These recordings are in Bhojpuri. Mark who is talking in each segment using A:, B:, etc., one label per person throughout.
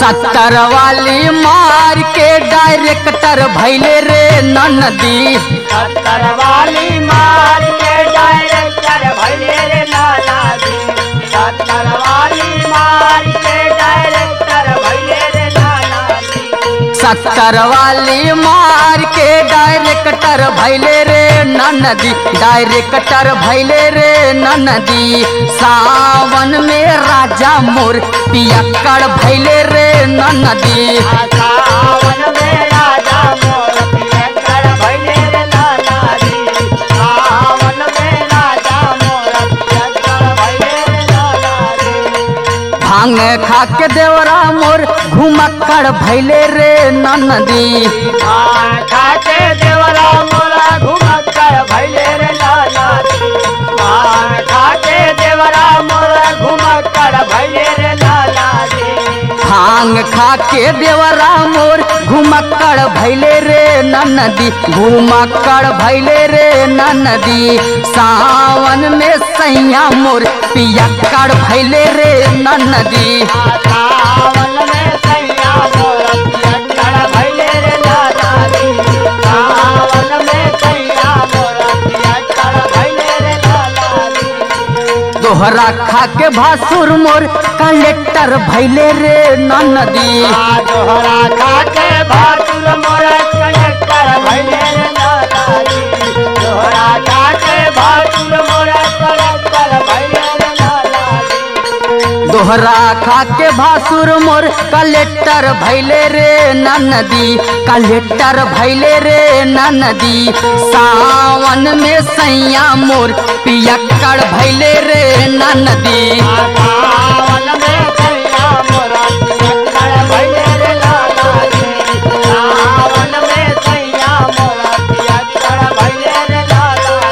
A: सत्तर वाली मार के डायरेक्टर भैले रे नदी
B: सत्तर वाली मार के डायरेक्टर भैले रे नाना जी सत्तर वाली मार के डायरेक्टर भैले रे नाना जी
A: सत्तर वाली मार के डायरेक्टर भैले रे नदी डायरेक्टर भैले रे नदी सावन में राजा मोर पियक्कड़ भैले रे नदी
B: सावन में राजा मोर पियक्कड़ भैले रे नाना जी सावन में राजा मोर पियक्कड़ भैले रे नाना जी
A: भांग खा के देवरा मोर घुमक्कड़ भैले रे नदी
B: भांग खाके देवरा मोरा घुमक्कड़ भैले रे नाना जी भांग खाके देवरा मोरा घुमक्कड़ भैले रे नाना जी
A: भांग खा के देवरा मोर घुमक्कड़ भैले रे नदी घुमक्कड़ भैले रे नदी सावन में सैया मोर पियक्कड़ भैले रे नदी
B: सावन में सैया मोरा पियक्कड़ भैले रे नाना जी सावन में सैया मोरा पियक्कड़ भैले रे नाना जी
A: दोहरा खा के भासुर मोर कलेक्टर भैले रे नदी
B: आ दोहरा खाके भातुर मोरा कलेक्टर भैले रे नाना जी दोहरा खाके भातुर मोरा कलेक्टर भैले रे नाना जी
A: दोहरा खा के भासुर मोर कलेक्टर भैले रे नदी कलेक्टर भैले रे नदी सावन में सैया मोर पियक्कड़ भैले रे नदी
B: सावन में सैया मोरा पियक्कड़ भैले रे नाना जी सावन में सैया मोरा पियक्कड़ भैले रे नाना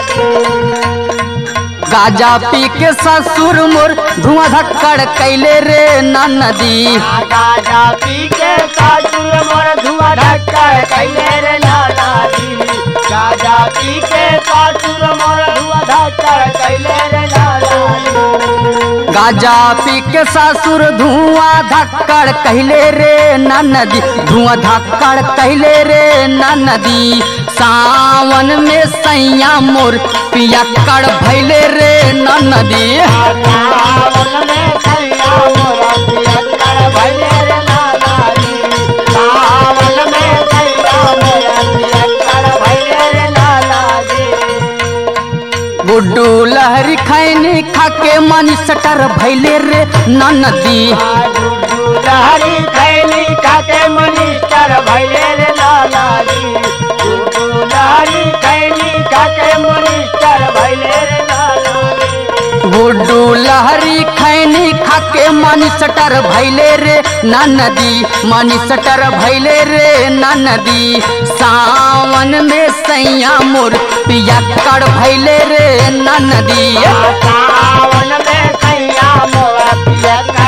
B: जी
A: गाजा पी के ससुर मोर धुआं धक्कड़ कैले रे नदी
B: गाजा पी के सासुर मोर धुआं ढक्कड़ कैले रे नाना जी गाजा पी के सासुर मोर धुआं ढक्कड़ कैले रे नाना जी
A: गाजा पी के ससुर धुआं धक्कड़ कहले रे नदी धुआं धक्कड़ कहले रे नदी सावन में सैया मोर पियक्कड़ भैले रे नदी
B: सावन में सैया मोरा पियक्कड़ भैले रे नाना जी सावन में सैया मोरा पियक्कड़ भैले रे नाना जी
A: गुड्डू लहरी खैनी खाके मनी सटर भैले रे नदी
B: लहरी खैली खाके मनिस्टर भैले रे लाला जी लहरी खैली खाके मनिस्टर भैले रे लाला जी
A: गुड्डू लहरी खैनी खाके मनी सटर भैले रे नदी मनी सटर भैले रे नदी सावन में सैया मोर पियक्कड़ भैले रे नदी
B: सावन में सैया मोरा पियक्कड़